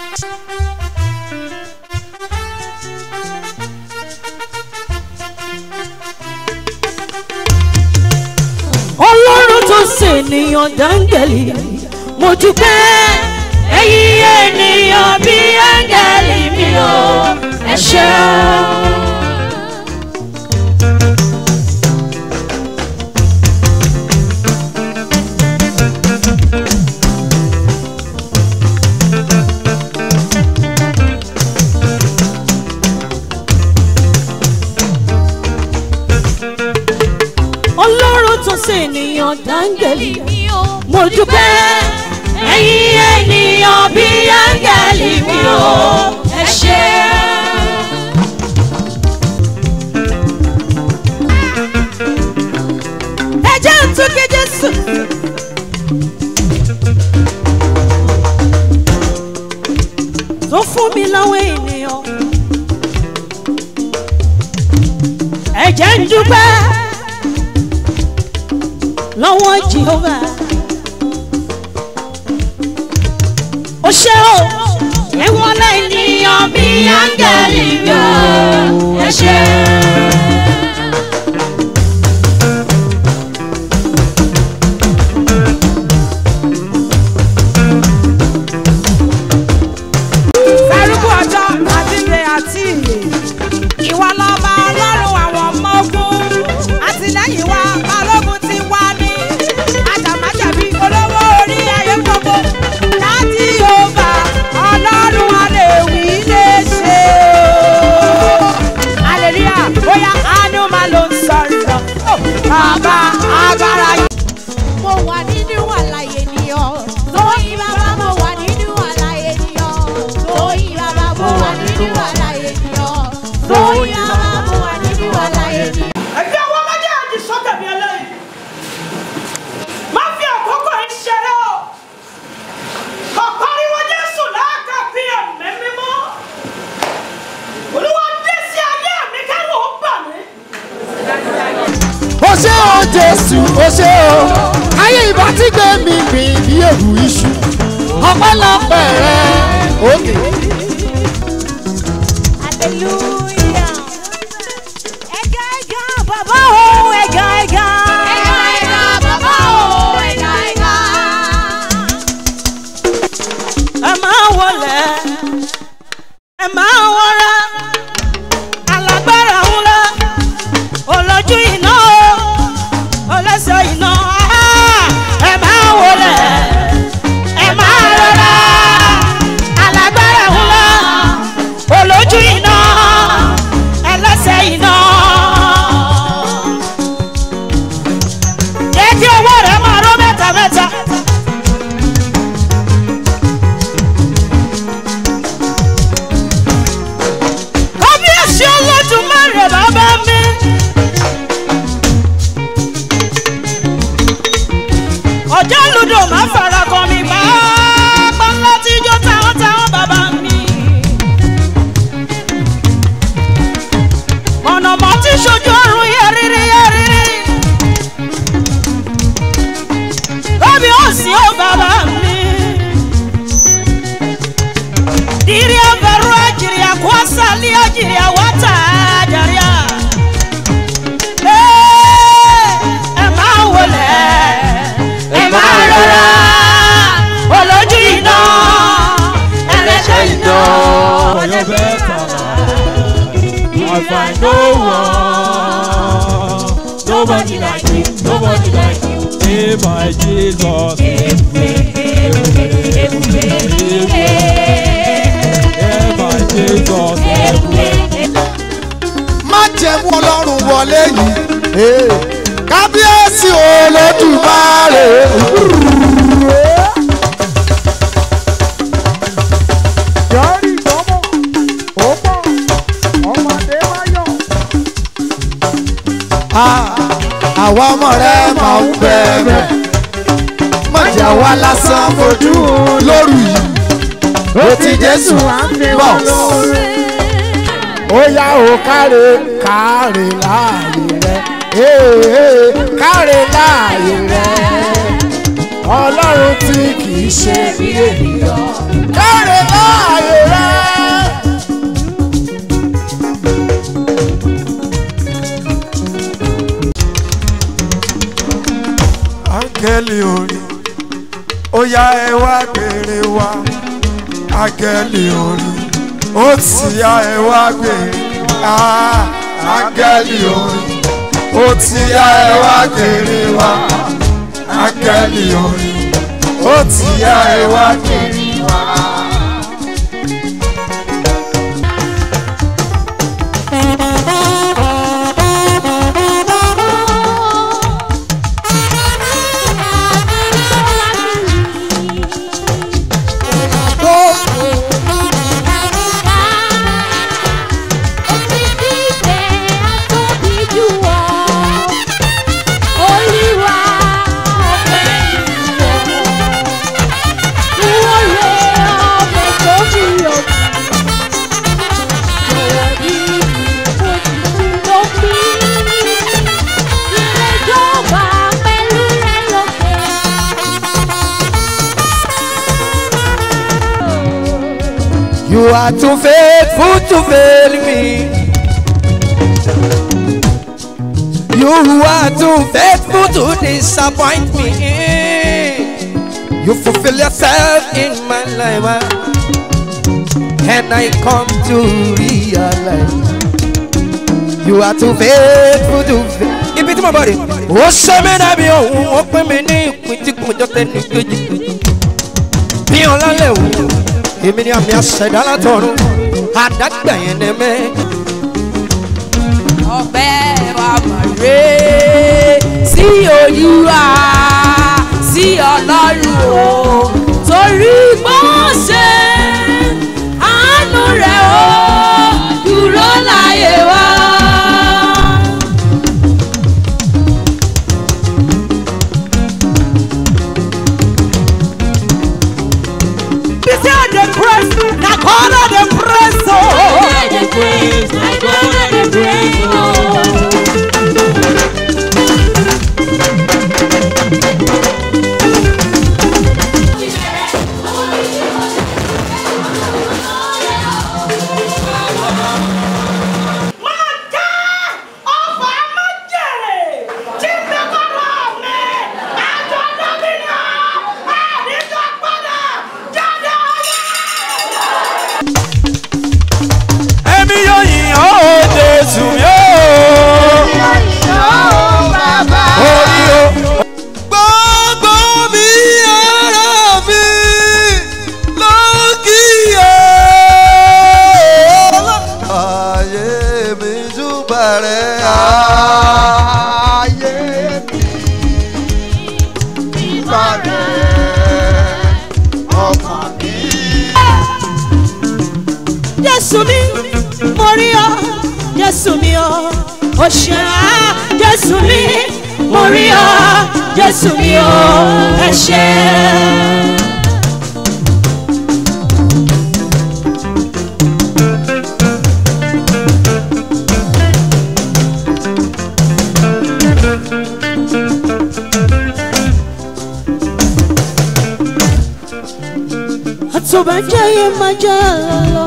ọlọ́run tó ṣènìyàn dáńgẹ̀lì mo dúpẹ́ ẹ̀yin ènìyàn bí áńgẹ̀lì mi ò ẹ ṣeun. ọlọ́run tó ṣènìyàn dáńgẹ̀lì mo dúpẹ́ ẹ̀yin ènìyàn bí áńgẹ̀lì mi ò ẹ ṣe. ẹ jẹ́ ń tún kí jésù. tó fún mi lọ́wọ́ ènìyàn. ẹ jẹ́ ń dúpẹ́ lọ́wọ́ jehova. ó ṣe o ẹ̀wọ̀n lẹ́yìn bí áńgẹ́lì yọ ẹ ṣe. Sárúkú ọjọ́ àti ilé àti ìyè. Ìwọ lọ́ba ọlọ́run àwọn ọmọ ogun. Àtìlẹ́yìn wa balógun ti wá ní. Àjàmájàbí olówó orí ayé gbogbo. Láti Yorùbá ọlọ́run a lè wí lè ṣe o. Aleluya bóyá àánú máa ló ń sọ̀rọ̀. Bàbá agbára yìí. mo wà nínú àlàyé ni ọ. tóyìn bàbá mo wà nínú àlàyé ni ọ. tóyìn bàbá mo wà nínú àlàyé ni ọ. tóyìn bàbá mo wà nínú àlàyé ni ọ. ẹgbẹ́ ọwọ́ méjèèjì sókè bí eléyìí má fi àkókò yìí ṣeré o kò pariwo jésù láàkà bí ẹ̀mí mímọ́ olúwa dé sí ayé mi kẹ́rù ó bà mí. ó ṣe o jésù ó ṣe o ayé ìbá tí gbé mi gbìn bí èrù iṣu ọpẹ́lọpẹ́ rẹ òkè. hallelujah. ẹ̀gá ẹ̀gá bàbá o ẹ̀gá ẹ̀gá. ẹ̀ka ẹ̀ka bàbá o ẹ̀ka ẹ̀ka. ẹ máa wọlé ẹ máa wọra alágbára ńlá olójú iná ọlẹ́sẹ̀ iná ẹ máa wọlé ẹ máa rọra alágbára ńlá olójú iná ẹlẹ́sẹ̀ iná. jẹ́ kí owó rẹ̀ máa rọ́ mẹ́ta mẹ́ta. kábíyèsí olódùmarè bàbá mi. ọjọ́ lùdò máa fara kan mi pápá ńlá tí ijó táwọn táwọn bàbá mi. mọ̀nàmọ́ tí ṣojú ọ̀run yẹ́rìírí yẹ́rìírí. kábíyèsí ó bàbá mi. Diria verua jiria kwasa lia jiria wata jaria. Ẹ máa wọlé, ẹ máa rọra, olójú iná, ẹlẹ́ṣẹ̀ iná. For your better life, I find no one, nobody like you, nobody like you. Hey, my Jesus, hey, my Jesus, má jẹ̀mú ọlọ́run wọlé yìí ee, kábíyèsí olódùmarè. Yọrí ìdánmọ̀, ó pọ̀, ọmọdé wáyọ̀. Ah, àwa ọmọ rẹ máa ń bẹ̀rẹ̀ mọ̀jà wa lásán fojú lóru yìí ó ti jésù bọ̀ ó yá o káre káre láàyè rẹ ee káre láàyè rẹ ọlọ́run tí kì í ṣe bí ènìyàn káre láàyè yá ẹ wá gbèrè wá áńgẹ́lì orin ó ti yá ẹ wá gbèrè wá áńgẹ́lì orin ó ti yá ẹ wá gbèrè wá áńgẹ́lì orin ó ti yá ẹ wá gbèrè wá. You are too faithful to fail me. You are too faithful to disappoint me. You fulfill yourself in my life. ah. And I come to realize you are too faithful to fail. Ibi tí mo bọ̀ rè. Ó ṣe mí dàbí òun, ó pín mi ní ìpín tí kò jọ tẹ́ni kejì. Bí ọlọ́lẹ̀ wò, èmi ni àmì àṣẹ̀dá látọ̀run. Àdágbà yẹn ni mẹ́. ọbẹ̀ wa mọ̀ ré sí olúwa sí ọlọ́run o torí gbọ́n ṣe àánú rẹ̀ o dúró láyé wa. Be say I dey praise, na God I dey praise o. Máa já ọ̀fà májèrè tí ń bẹ kọ́rọ̀ mi. Àjọ Dábìlì àdìjọ padà jáde ọ̀yẹ́. Èmi yóò yìn ọ́ ó Jésù mi ó. Orí o. Gbogbo mi ara mi ló kíyè. Ayé mi júbà rẹ̀ ayé mi júbà rẹ̀ ọkàn mi. Jésù mi, mo rí ọ, Jésù mi o, o ṣe á, Jésù mi, mo rí ọ, Jésù mi o, ẹ ṣe. Àtọ̀bàjáyé máa já lọ.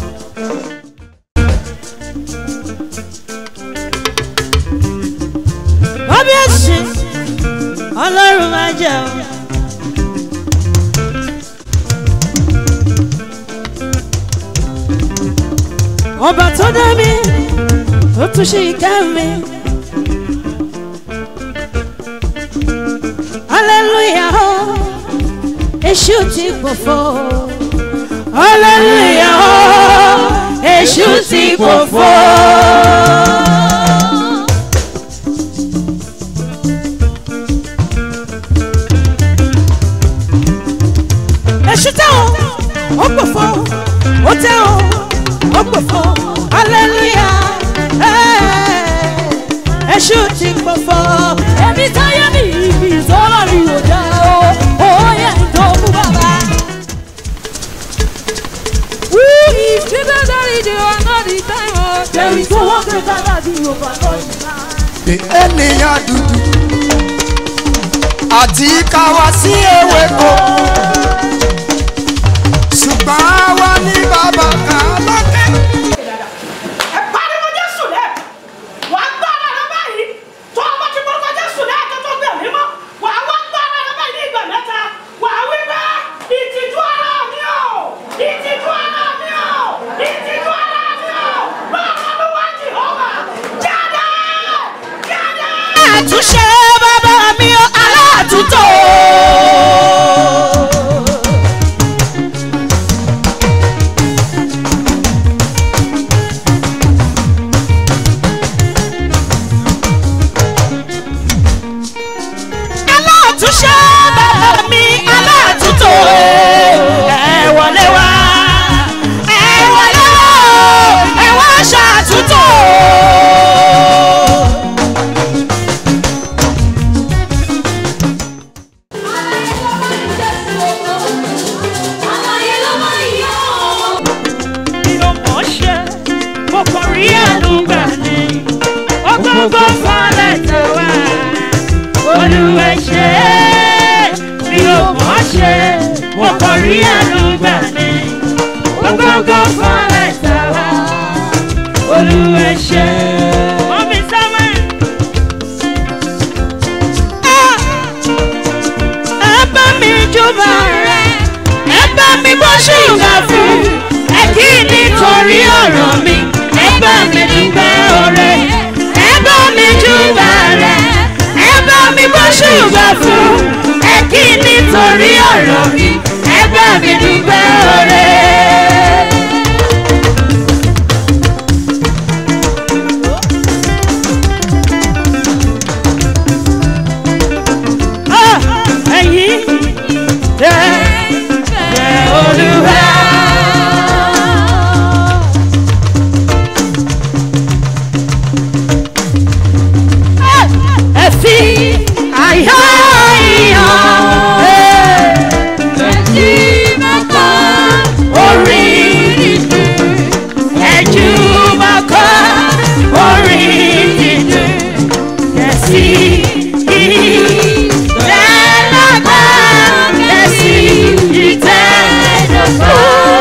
kábíyèsí ọlọ́run máa jẹun. ọba tó dá mi ó tún ṣe ìká mi. hallelujah o èṣù ti pòfo. hallelujah o èṣù ti pòfo. èṣù tẹ́ o ó gbòfo ó tẹ́ o ó gbòfo hallelujah eh, èṣù ti gbòfo. èmi táyé mi ibi ìtọ́lọ́ mi ò jẹ́ o òye tó kú bàbá. Who is Jesus that is the one all the time? Oh, there is no one greater than the overlord. ènìyàn dúdú àti káwa sí ewéko ṣùgbọ́n àwa ní bàbá kan lókè. ẹ pariwo jésù lẹ wàá gbọ́ ara rẹ báyìí tó o bá ti gbọ́dọ̀ jésù lẹ tó tó gbẹ̀mí mọ́ wàá wá gbọ́ ara rẹ báyìí ní ìgbà mẹ́ta wàá wí pé aláàtúnṣe bàbá mi ó aláàtúntò. aláàtúnṣe bàbá mi aláàtúntò. ẹ wọlé wá ẹ wọlé o ẹ wá ṣàtúntò. mi ò mọ̀ ṣe mo kàn rí àlùgbà ni ọgọ́gọ́ falẹ̀ tó wá olùwẹ̀ ṣe mi ò mọ̀ ṣe mo kàn rí àlùgbà ni ọgọ́gọ́ falẹ̀ tó wá olùwẹ̀ ṣe. Mọ́mí Samuel. Ẹ bá mi jọba rẹ̀, ẹ bá mi bọ́ ṣùgbọ́n fún ẹ kí nítorí ọ̀rọ̀ mi ẹ bá mi dúpẹ́ ọ̀rẹ́ ẹ bá mi júbà rẹ̀ ẹ bá mi bọ́ ṣùgbọ́n fún ẹ kí nítorí ọ̀rọ̀ mi ẹ bá mi dúpẹ́ ọ̀rẹ́. Ah, ẹ̀yin tẹ́ tẹ́ olúwa. ẹ fi àyà ìyàn ẹ ti máa kọ́ orí nínú ẹ jù máa kọ́ orí nínú ẹ sì ìtẹ́lágbá ẹ sì ìtẹ́lágbá.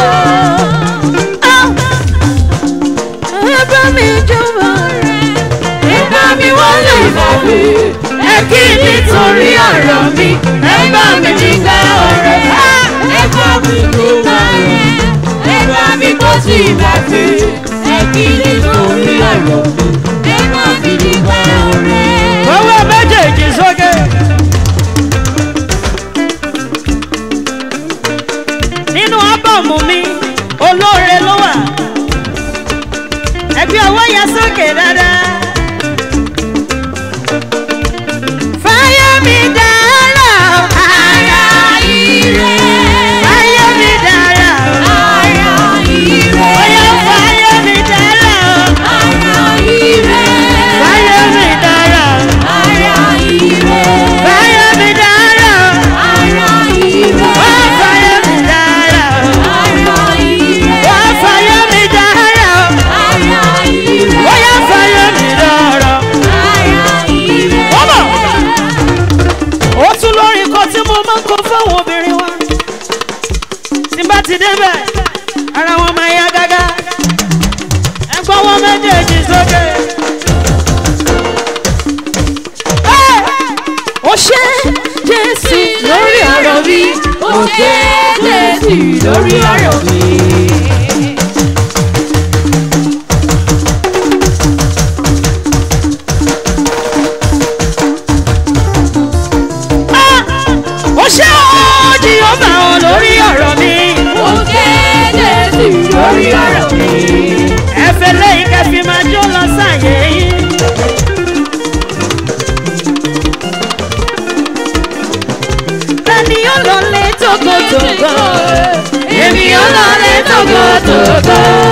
Ẹ bá mi jọba rẹ̀ ẹ bá mi wọlé ìbàbí ẹ kí nítorí ọ̀rọ̀ mi ẹ bá mi dúpẹ́ ọ̀rẹ́ ẹ bá mi dúpẹ́ rẹ̀ ẹ bá mi kó sí ìbàbí ẹ kí nítorí ọ̀rọ̀ mi ẹ bá mi dúpẹ́ ọ̀rẹ́. owó méjèèjì sókè. nínú ábọ̀mù mi olóore ló wà ẹbí ọwọ́ yẹn sókè dáadáa. Fáyọ̀mí dára o. Ara ire. Fáyọ̀mí dára o. Ara ire. Oyè Fáyọ̀mí dára o. Ara ire. Fáyọ̀mí dára o. Ara ire. Fáyọ̀mí dára o. Ara ire. Wá Fáyọ̀mí dára o. Ara ire. Wá Fáyọ̀mí dára o. Ara ire. Oyè Fáyọ̀mí dára o. Ara ire. Wọ́n bọ̀ ó tún lórí kan tí mo máa ń kó fáwọn obìnrin wa tí bá ti débẹ̀ ara wọn máa yá gágá ẹgbọ́n wọn méjèèjì sókè. Ẹ́! ó ṣe jésù lórí ọ̀rọ̀ mi ó ṣe jésù lórí ọ̀rọ̀ mi. ó ṣe òjì ó bá wọn lórí ọ̀rọ̀ mi. ó kéde sí lórí ọ̀rọ̀ mi. ẹ fẹ́ lẹ́yìn kẹfì máa jó lọ sáyé yín. Èmi ó lọ lé tógótógó. Èmi ó lọ lé tógótógó.